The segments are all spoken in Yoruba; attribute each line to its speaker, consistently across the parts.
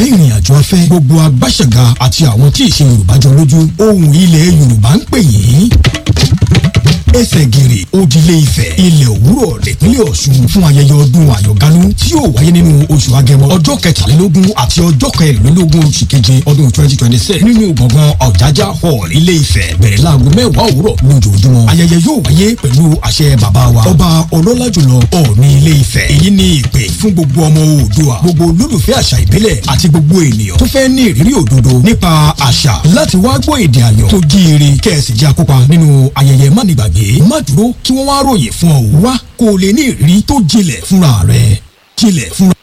Speaker 1: olólùfẹ́ ìrìn àjò afẹ́ gbogbo agbáṣẹ̀gà àti àwọn tí ìṣe yorùbá jọ lójú ohùn ilẹ̀ yorùbá ń pè yín ẹsẹ̀ gèrè òdìlé ifẹ̀ ilẹ̀ òwúrọ̀ nípínlẹ̀ ọ̀ṣun fún ayẹyẹ ọdún àyọ̀gánú tí yóò wáyé nínú oṣù agẹmọ ọjọ́ kẹtàlélógún àti ọjọ́ kẹrìnlélógún oṣù keje ọdún twenty twenty six nínú gbọ̀ngàn ọ̀jájá hall ilé ifẹ̀ bẹ̀rẹ̀ láago mẹ́wàá òwúrọ̀ lójoojúmọ́ ayẹyẹ yóò wáyé pẹ̀lú àṣẹ bàbá wa ọba ọlọ́lá jùlọ ọ̀ọ̀ni ilé ifẹ̀ èyí ni ìpè fún gbogbo ọmọ oòdùà gbogbo olólùfẹ́ àṣà ìbílẹ̀ àti gbogbo ènìyàn tó fẹ́ ní ìrírí òdodo nípa àṣà láti wá gbọ́ èdè àyàn tó jíire kẹ́ẹ̀sì jẹ́ akópa nínú ayẹyẹ mánigbàgbé má dúró kí wọ́n wá ròyìn fún ọ wá kó o lè ní ìrírí tó jinlẹ̀ fúnra rẹ̀ jinlẹ̀ fúnra.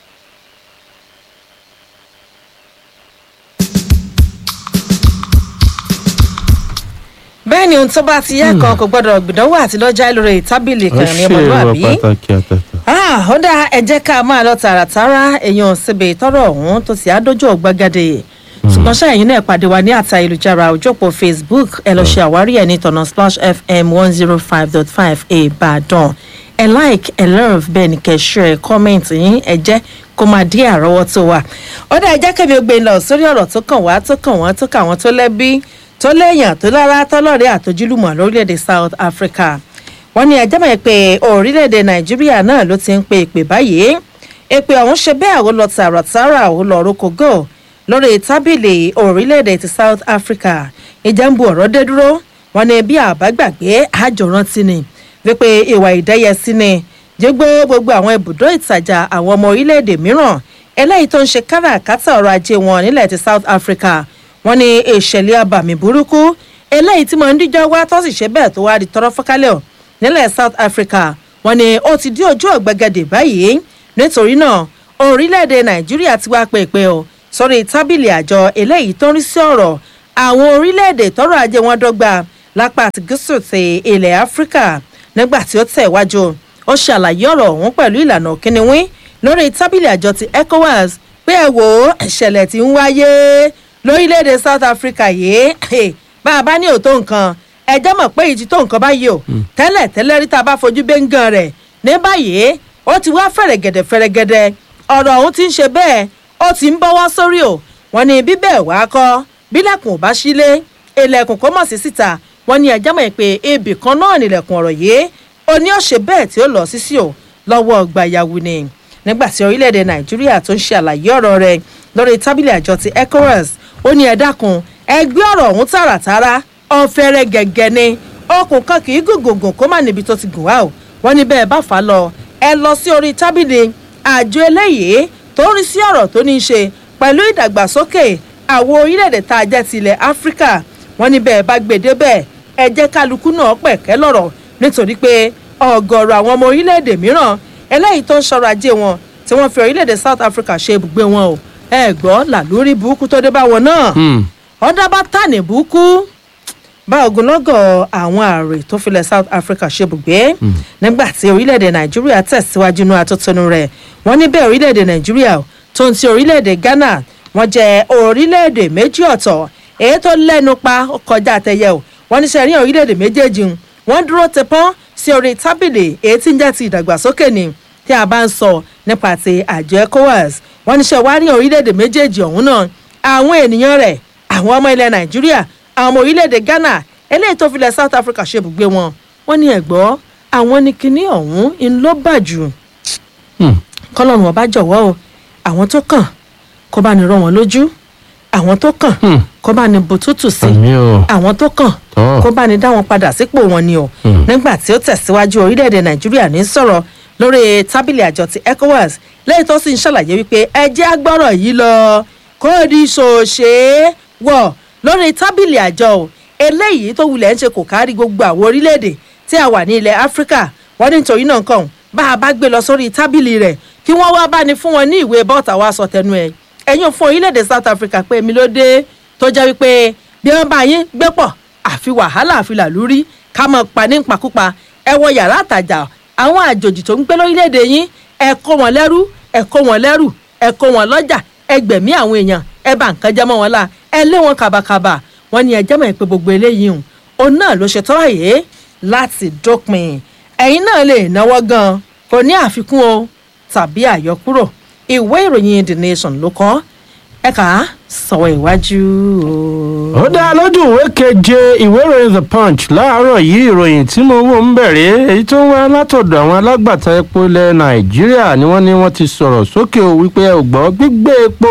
Speaker 2: bẹ́ẹ̀ ni ohun tó bá ti yẹ kan kò gbọ́dọ̀ gbìdánwò àti lọ́jà lórí tábìlì kan ní ọmọlúwàbí
Speaker 3: pàtàkì àtàtà.
Speaker 2: Ah, ó dá ẹ jẹ́ ká máa lọ tààràtàrà èèyàn síbi tọrọ ọ̀hún tó ti àdójọ́ gbàgede ṣùgbọ́n ṣáàyìn náà pàdé wa ní àtà ìlújára òjòpó facebook ẹ lọ ṣe àwárí ẹ ní tọ̀nà splash fm one zero five dot five ìbàdàn ẹ like ẹ love bẹ́ẹ̀ ni kẹ́ share comment yín ẹ jẹ́ kó máa dí àrọ́wọ́tó wa ó dá ẹ jẹ́ kẹ́mi ó gbé lọ sórí ọ̀rọ̀ tó kàn wá tó kàn wọ́n tó kà wọ́n tó lẹ́bí tó léèyàn tó lára tọ́lọ́rẹ́ àtojúlùmọ̀ lórílẹ̀‐èdè south africa wọ́n ní ẹjẹ́ mọ̀ pé orílẹ̀‐èdè nàìjíríà náà ló ti ń pe ìpè báyìí èpè ọ̀hún ṣe bẹ́ẹ̀ ó lọ tààràtàrà ó lọ rókògó lórí tábìlì orílẹ̀‐èdè ti south africa ìjà ń bu ọ̀rọ̀ dé dúró wọn ní bí àbágbàgbé àjọrántí ni wípé ìwà ìdẹ́yẹsí ni jégbó gbogbo àwọn ibùdó ìtajà àwọn ọmọ orílẹ̀‐èdè mìíràn eléyìí tó ń ṣe káràkátà ọrọ̀ ajé wọn nílẹ̀ ti south africa wọn ní ìṣẹ̀lẹ̀ abàmì burúkú eléyìí tí mo ń díjọ́ wá tó sì ṣe bẹ́ẹ̀ tó wá di tọrọ fọ́kálẹ̀ ọ̀ nílẹ̀ south africa wọn ni ó ti dí ojú ọ̀gbẹ́gẹ́dẹ̀ báyìí nítorí náà orílẹ̀-èdè nàìjíríà ti wá pé pé o sórí tábìlì àjọ eléyìí tó ń rí sí ọ̀rọ̀ àwọn orílẹ̀-èdè tọrọ ajé wọn dọ́gba lápá àti gúúsù ti ilẹ̀ áfíríkà nígbà tí ó tẹ̀ wájú ó ṣàlàyé ọ̀rọ̀ ọ̀hún pẹ̀lú ìlànà kíniwín lórí tábìlì àjọ ti ecowas pé ẹ wò ó ìṣẹ̀lẹ̀ tí ń wáyé lórílẹ̀-èdè south africa yìí bá a bá ní òótọ́ nǹkan ẹjẹ́ mọ̀ pé ìjì tó nǹkan báyìí o tẹ́lẹ̀ tẹ́lẹ̀ rí tá a bá fojú bẹ́ńgàn rẹ̀ ní báyìí ó ti wá fẹ̀rẹ̀gẹ̀dẹ̀ fẹ̀rẹ̀gẹ̀dẹ̀ ọ̀rọ̀ ọ̀hún ti ń ṣe bẹ́ẹ̀ ó ti ń bọ́wọ́ sórí o wọ́n ní bíbẹ̀ wá kọ́ bílẹ̀kùn ò bá sílé ilẹ̀kùn kó mọ̀ sí síta wọ́n ní ẹjẹ́ mọ̀ pé ibì kan náà nílẹ̀kùn ọ̀rọ̀ yìí ó ní ó ṣe bẹ́ẹ̀ tí ó lọ sí sí o lọ́wọ́ gbàyàwó ni nígbà tí orílẹ̀-èdè nàìjíríà tó ń ṣe àlàyé ọ̀rọ̀ rẹ̀ lórí tábìlì àjọ ti ecowas ó ní ẹ dákun ẹgbẹ́ ọ̀rọ̀ ọ̀hún tààràtàrà ọ̀fẹ́rẹ́ gẹ̀gẹ́ ni ọkùn kan kì í gògògùn kó má níbi tó ti gùn wá o wọ́n ní bẹ́ẹ̀ bá fà á lọ ẹ lọ sí orí tábìlì àjọ eléyìí tó ń rí sí ọ̀rọ̀ tó ní í ṣe pẹ̀lú ìdàgbàsókè àwọn orílẹ̀-èdè tá a jẹ́ ti ilẹ̀ áfíríkà wọ́n ní bẹ́ẹ̀ bá gbèdé bẹ́ẹ̀ ẹ jẹ́ kálukú náà pẹ̀kẹ́ lọ̀rọ̀ nítorí pé ọ̀gọ̀rọ̀ àwọn ọmọ orílẹ̀-èdè mìíràn eléyìí tó ń ṣọrọ̀ ajé wọn tí wọ́n fi orílẹ̀-èdè south africa ṣe ibùgbé wọn o ẹ gbọ́ làlórí burúkú tó dé bá wọn náà ọ̀dà bá tà ní burúkú bá ogunlọ́gọ̀ àwọn ààrẹ tó filẹ̀ south africa ṣebùgbé nígbà tí orílẹ̀-èdè nàìjíríà tẹ̀síwájú inú atótónu rẹ̀ wọ́n ní bẹ́ẹ̀ orílẹ̀-èdè nàìjíríà tó ń ti orílẹ̀-èdè ghana wọ́n jẹ́ orílẹ̀-èdè méjì ọ̀tọ̀ èyí tó lẹ́nu pa kọjá àtẹ̀yẹ o wọ́n ní sẹ́yìn orílẹ̀-èdè méjèèjì wọ́n dúró tẹpọ́n sí orí tábìlì èyí tí ń jẹ́ ti ìdàgbàsókè ni tí a bá ń sọ nípa ti àjọ ecowas wọ́n ní sẹ́ wá ní orílẹ̀-èdè méjèèjì ọ̀hún náà àwọn ènìyàn rẹ̀ àwọn ọmọ ilẹ̀ nàìjíríà àwọn ọmọ orílẹ̀-èdè ghana eléyìí tó filẹ̀ south africa ṣe ibùgbé wọn wọ́n ní ẹ̀gbọ́ àwọn ní kinní ọ̀hún ń ló bà jù kọ́lọ́run ọba jọ̀wọ́ o àwọn tó kàn kó bá ní rọ wọn lójú àwọn tó kàn kó bá ní bùtútù sí
Speaker 3: àmì o
Speaker 2: àwọn tó kàn
Speaker 3: tọ́
Speaker 2: kó bá ní dá wọn padà sípò wọn ni o nígbà tí ó tẹ̀síwájú orílẹ̀-èdè nàìjíríà ní sọ̀rọ̀ lórí tábìlì àjọ ti ecowas lẹ́yìn tó sì ń ṣàlàyé wípé ẹ jẹ́ agbọ́rọ̀ yìí lọ kó di ṣòṣe wọ̀ lórí tábìlì àjọ o eléyìí tó wulẹ̀ ń ṣe kò kárí gbogbo àwọn orílẹ̀-èdè tí a wà ní ilẹ̀ áfíríkà wọ́n ní nítorí náà kàn bá a bá gbé lọ sórí tábìlì rẹ̀ kí wọ́n wá bá ní fún wọn ní ìwé bọ́ọ̀tà wa sọ tẹnu ẹ̀ ẹ̀yin fún orílẹ̀-èdè south africa pé èmi ló dé tó jẹ́ wípé bí wọ́n bá yín gbé pọ̀ àfi wàhálà àfi làlúrí ká mọ̀ pa ní pakúpa ẹ wọ yàrá àtàjà àwọn àjòjì tó ń gbé lórílẹ̀‐èdè yín ẹ kó wọn lẹ́rú ẹ kó wọn lẹ́rù ẹ kó wọn lọ́jà ẹ gbẹ̀mí àwọn èèyàn ẹ bá nǹkan jẹ́ mọ́ wọn la ẹ lé wọn kàbàkàbà wọn ni ẹ jẹ́ mọ̀ pé gbogbo eléyìí hùn òun náà ló ṣe tọ́ àyè láti dópin ẹ̀yin náà lè náwó gan kò ní àfikún o tàbí àyọkúrò ìwé ìròyìn the nation ló kọ́ ẹ kà á sọ̀wọ́ iwájú o.
Speaker 3: ó dá lójú ìwé keje ìwé ìròyìn the punch láàárọ̀ yìí ìròyìn tí mo wò ń bẹ̀rẹ̀ èyí tó ń wá látọ̀dọ̀ àwọn alágbàtà epo ilẹ̀ nàìjíríà ni wọ́n ní wọ́n ti sọ̀rọ̀ sókè o wípé ẹ ò gbọ́ gbígbé epo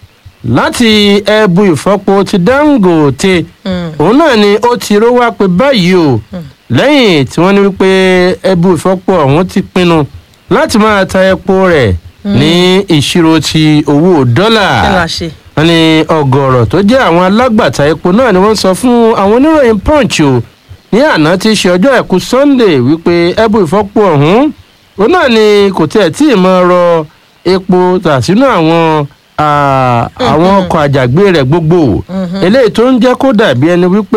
Speaker 3: láti ẹbu ìfọpo ti dangote òun náà ni ó ti ró wá pé báyìí o lẹ́yìn tí wọ́n ní wípé ẹbu ìfọpo ọ̀hún ti pinnu láti máa ta epo rẹ̀ ní ìṣirò ti owó dọ́là
Speaker 2: kí la ṣe.
Speaker 3: wọ́n ní ọ̀gọ̀rọ̀ tó jẹ́ àwọn alágbàtà epo náà ni wọ́n sọ fún àwọn oníròyìn punch o ní àná tí í ṣe ọjọ́ àìkú sunday wípé ẹbú ìfọ́pò ọ̀hún òun náà ni kò tiẹ̀ tí ì máa rọ epo tà sínú àwọn ah, àwọn ọkọ̀ àjàgbé rẹ̀ gbogbo eléyìí tó ń jẹ́ kó dàbí ẹni wípé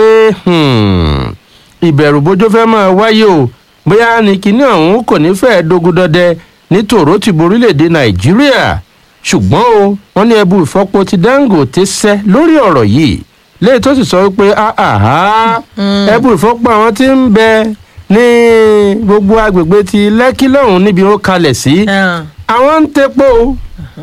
Speaker 3: hmm, ìbẹ̀rù bójó fẹ́ máa wáyé o bóyá ni kinní ọ̀hún kò ní fẹ́ẹ́ dogun dọdẹ ní tòró ti borílẹ̀‐èdè nàìjíríà ṣùgbọ́n o wọ́n ní ẹbu ìfọ́po ti dangote sẹ́ lórí ọ̀rọ̀ yìí léyìí tó sì sọ wípé àhá ẹbu ìfọ́po àwọn tí ń bẹ ní gbogbo agbègbè ti lẹ́kí lọ́hùn níbi ó kalẹ̀ sí
Speaker 2: Ah,
Speaker 3: àwọn ń tepo o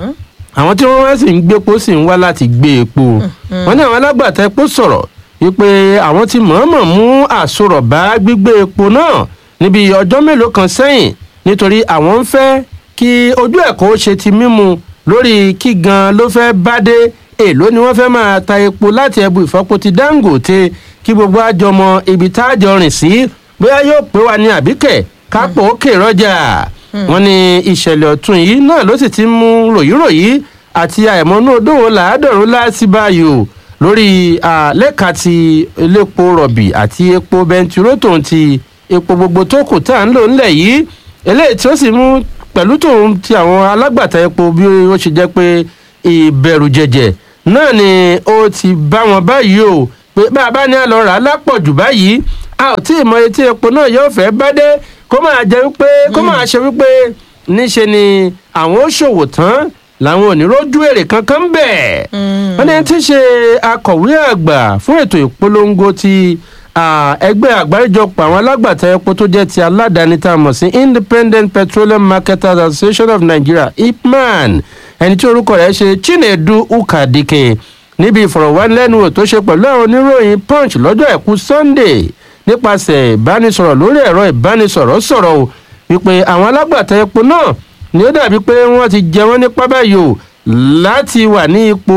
Speaker 3: àwọn tí wọ́n wá sì ń gbépo sì ń wá láti gbé epo wọ́n ní àwọn alágbàtà epo sọ̀rọ̀ wípé àwọn ti mọ̀ọ́mọ̀ mú àsorọ̀ bá gbígbé epo náà níbi ọjọ́ mélòó kan sẹ́yìn nítorí àwọn ń fẹ́ kí ojú ẹ̀kọ́ ó ṣe ti mímu lórí kí gan ló fẹ́ bá dé èló ni wọ́n fẹ́ máa ta epo láti ẹbu ìfọ́po ti dangote kí gbogbo àjọmọ ibi tá a jọ rìn sí bóyá yóò pé wa ní àbíkẹ́ kápò òkè rọ́jà wọ́n ní ìṣẹ̀lẹ̀ ọ̀tún yìí náà ló sì ti mú ròyìnròyìn àti àìmọ́nú odòwò làádọ́rùn láti báyìí o lórí lẹ́ka ti elépo rọ̀bì àti epo bẹntiró tòun ti epo gbogbo tó kù tá à ń lò ńlẹ̀ yìí eléyìí tí ó sì mú pẹ̀lú tòun ti àwọn alágbàtà epo bí ó ṣe jẹ́ pé ìbẹ̀rù jẹ̀jẹ̀ náà ni ó ti bá wọn báyìí o pé bá a bá ní àlọ́ rà á lápọ̀jù báyìí a ò tí ì mọ etí epo náà yóò fẹ́ bá dé kó máa jẹ wípé kó máa ṣe wípé níṣe ni àwọn ó ṣòwò tán làwọn ò ní rójú èrè kankan ń bẹ̀. wọ́n ní tí í ṣe akọ̀wé àgbà fún ètò ìpolongo ti ẹgbẹ́ àgbáríjọpọ̀ àwọn alágbàtà epo tó jẹ́ ti aládàáni tá a mọ̀ sí independent petroleum marketers association of nigeria ipman ẹni tí orúkọ rẹ̀ ṣe chinedu ukadike níbi ìfọ̀rọ̀wánilẹ́nuwò tó ṣe pẹ̀lú àwọn oníròyìn punch lọ́jọ́ àìkú sunday nípasẹ̀ ìbánisọ̀rọ̀ lórí ẹ̀rọ ìbánisọ̀rọ̀ sọ̀rọ̀ o wípé àwọn alágbàtà epo náà ni ó dàbí pé wọ́n ti jẹ wọ́n nípa báyìí o láti wà ní ipò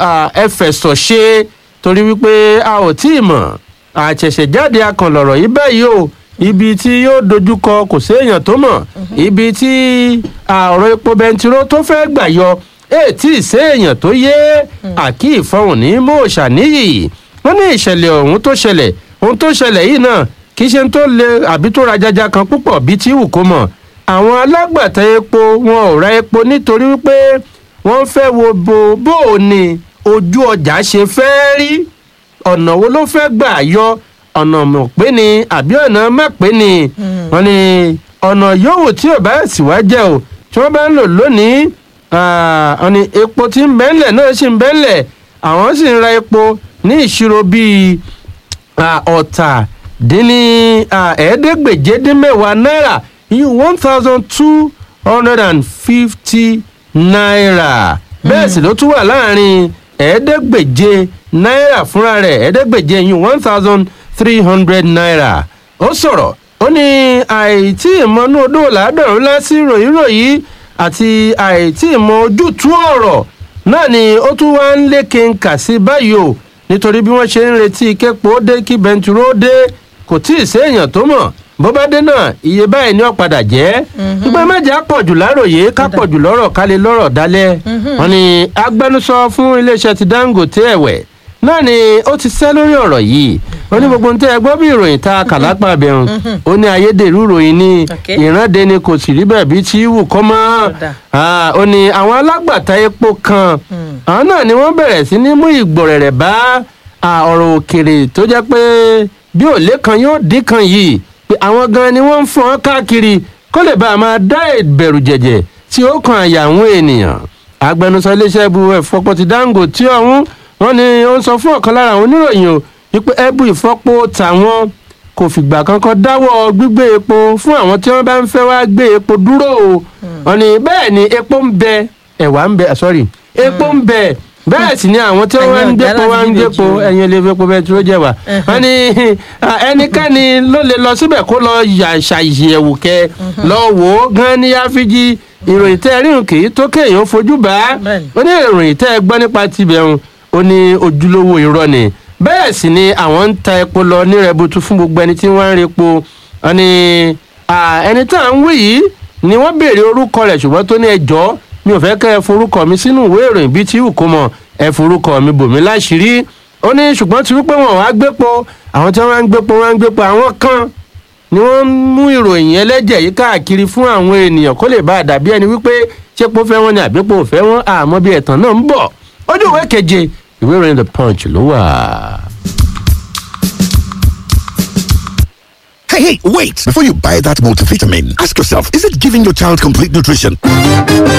Speaker 3: ẹfẹ̀sọ̀ṣe torí wípé a ò tí ì mọ̀ àṣẹ̀ṣẹ̀jáde akànlọ̀rọ̀ yìí báyìí o ibi tí yóò dojúkọ kò séèyàn tó mọ̀ ibi tí ọ̀rọ̀ epo bẹntiró tó fẹ́ gbà yọ ètí ìséèyàn tó yé àkí ìfọ̀hùn ní mòòṣà níyì wọ́n ní ìṣẹ̀lẹ̀ ọ̀hún tó ṣẹlẹ̀ ohun tó ṣẹlẹ̀ yìí náà kì í ṣe tó le àbí tó ra jaja kan púpọ̀ bíi tí wù kó mọ̀ àwọn alágbàtà epo wọn ò ra epo nítorí wípé wọ́n fẹ́ wo bo bó o ní ojú ọjà ṣe fẹ́ rí ọ̀nà wo ló fẹ́ gbà yọ ọ̀nà mọ̀ pé ni àbí ọ̀nà má pé ni wọ́n ní ọ̀nà yòówù tí ò bá sì wá jẹ́ o tí wọ́n bá ń lò lónìí wọ́n ní epo tí ń bẹ́ńlẹ̀ náà sì ń bẹ́ńlẹ̀ àwọn sì ń ra epo ní ìṣirò bíi ọ̀tà dín ní ẹ̀ẹ́dẹ́gbèje dín mẹ́wàá náírà yìí one thousand two hundred and fifty naira bẹ́ẹ̀ sì ló tún wà láàrin ẹ̀ẹ́dẹ́gbèje náírà fúnra rẹ̀ ẹ̀ẹ́dẹ́gbèje yìí one thousand three hundred naira ó sọ̀rọ̀ ó ní àìtí ìmọ̀nú odò làádọ́rùn lásì ròyìnròyìn àti àìtí ìmọ̀ ojútùú ọ̀rọ̀ náà ni ó tún wá ń lékè ń kà sí báyìí o nítorí bí wọ́n ṣe ń retí képo dé kí bẹntiró dé kò tí ì séèyàn tó mọ̀ bó bá dé náà iye báyìí ni ó padà jẹ́ ìgbà méje á pọ̀jù láròyé ká pọ̀jù lọ́rọ̀ ká lè lọ́rọ̀ dálẹ̀ wọn ni agbẹnusọ fún iléeṣẹ́ ti dangote ẹ̀wẹ̀ náà ni ó ti sẹ́ lórí ọ̀rọ̀ yìí ó ní gbogbo nǹkan ẹgbọ́n bí ìròyìn ta kàlápà bẹ̀rùn ó ní ayédèrú ìròyìn ní ìrande ni kò sì rí bẹ́ẹ̀ bí tí wù kọ́ mọ́ ó ní àwọn alágbàtà epo kan àwọn náà ni wọ́n bẹ̀rẹ̀ sí ní mú ìgbọ̀rẹ̀rẹ̀ bá ọ̀rọ̀ òkèrè tó jẹ́ pé bí òlé kan yóò dín kan yìí pé àwọn gan ni wọ́n ń fọ́n káàkiri kó lè bá a máa dá ìbẹ̀rù jẹ̀jẹ̀ tí ó kan àyà àwọn ènìyàn agbẹnusọ iléeṣẹ́ ibu ìfọpo ti dangote ọ̀hún wọ́n ní ó ń sọ fún ọ̀kan lára àwọn oníròyìn o wípé ẹbú ìfọpo tàwọn kò fìgbà kankan dáwọ́ gbígbé epo fún àwọn tí wọ́n bá ń fẹ́ wá gbé epo dúró o wọ́n ní bẹ́ẹ̀ ni epo ń bẹ ẹ̀wà ń bẹ sorry epo ń bẹ bẹ́ẹ̀ sì ni àwọn tí wọ́n ń
Speaker 2: Ẹ̀yin ọ̀gá
Speaker 3: gbépo wá ń
Speaker 2: láti
Speaker 3: gbépo
Speaker 2: níbejì o.
Speaker 3: ẹ̀yin ilé epo bẹtiró jẹ́ wa wọ́n ní ah, ẹnikẹ́ni ló lè lọ síbẹ̀ kó lọ yà ṣàyẹ̀wò kẹ lọ wò ó gan ní áfíjì ìròyìn tẹ́ ẹ ríhùn kì í tó kéèyàn fojú bá
Speaker 2: Bẹ́ẹ̀ni.
Speaker 3: ó ní ìròyìn tẹ́ ẹ gbọ́ nípa tibẹ̀ ń ó ní ojúlówó irọ́ ni bẹ́ẹ̀ sì ni àwọn ń ta epo lọ ní rẹbutu fún gbogbo ẹni tí wọ́n ń repo wọ́n ní ah, ẹni tá à ń wí yìí ni wọ́n béèrè orúkọ rẹ̀ ṣùgbọ́n tó ní ẹjọ́ mi ò fẹ́ kẹ́ ẹ forúkọ mi sínú ìwé ìròyìn bíi tí wù kó mọ̀ ẹ forúkọ mi bò mí láṣìírí ó ní ṣùgbọ́n tí wípé wọn wá gbépo àwọn tí wọ́n wá ń gbépo wọ́n ń gbépo àwọn kan ni wọ́n ń mú ìròyìn ẹlẹ́jẹ̀ yìí káàkiri fún àwọn ènìyàn kó lè bá a dàbí ẹni wípé ṣépo fẹ́ wọn ni àbípo ò fẹ́ wọn àmọ́ bí ẹ̀tàn náà ń bọ̀ ojú ìwé keje ìwé ìròyìn the punch ló wà.
Speaker 4: Hey, hey, wait! Before you buy that multivitamin, ask yourself, is it giving your child complete nutrition?